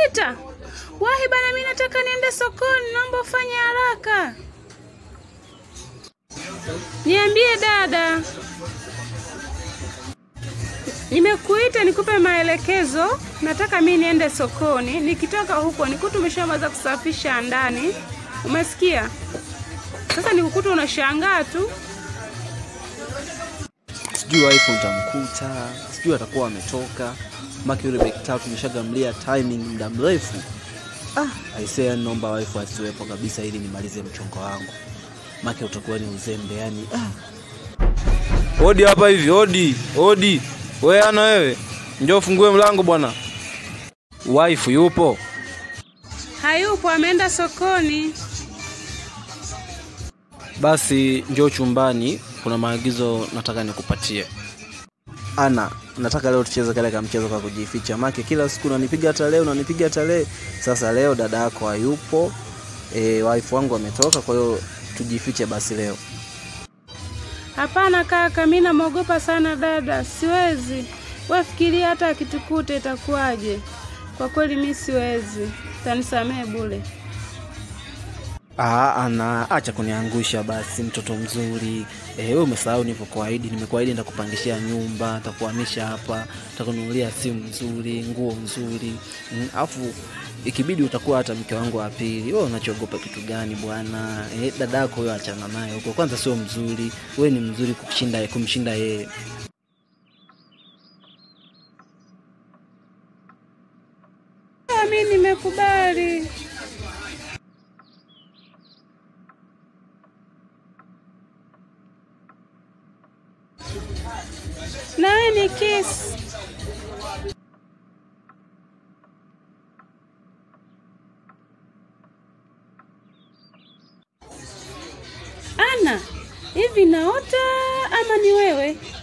nimekuita. Wahi bana, mimi nataka niende sokoni, naomba ufanye haraka. Niambie dada. Nimekuita nikupe maelekezo. Nataka mimi niende sokoni. Nikitoka huko nikuta umeshamaliza kusafisha ndani. Umesikia? Sasa nikukuta unashangaa tu. sijui wife utamkuta, sijui atakuwa ametoka, maki yule beki tatu tumeshagamlia timing muda mrefu. Ah, aisee, yani naomba wife asiwepo kabisa ili nimalize mchongo wangu, maki utakuwa ni uzembe yani. Ah, Odi hapa hivi, odi, odi. Wewe ana wewe. Njoo ufungue mlango bwana. Wife yupo? Hayupo, ameenda sokoni. Basi njoo chumbani, kuna maagizo nataka nikupatie. ana nataka leo tucheze kale ka mchezo kwa kujificha, maki kila siku unanipiga hata leo unanipiga hata leo. Sasa leo dada yako hayupo, e, wife wangu ametoka, kwa hiyo tujifiche basi leo. Hapana kaka, mimi namwogopa sana dada, siwezi. Wewe fikiria hata akitukuta itakuwaje? Kwa kweli mimi siwezi, tanisamehe bure. Ah, ana acha kuniangusha basi, mtoto mzuri. Eh, wewe umesahau nilivyokuahidi. Nimekuahidi nitakupangishia nyumba, nitakuhamisha hapa, nitakununulia simu nzuri, nguo nzuri. Mm, Alafu ikibidi utakuwa hata mke wangu wa pili. Wewe unachoogopa kitu gani bwana? Eh, dadako huyo achana naye huko. Kwanza sio mzuri. Wewe ni mzuri kumshinda kumshinda yeye. Ah, Mimi nimekubali. Na wewe ni kiss. Ana, hivi naota ama ni wewe?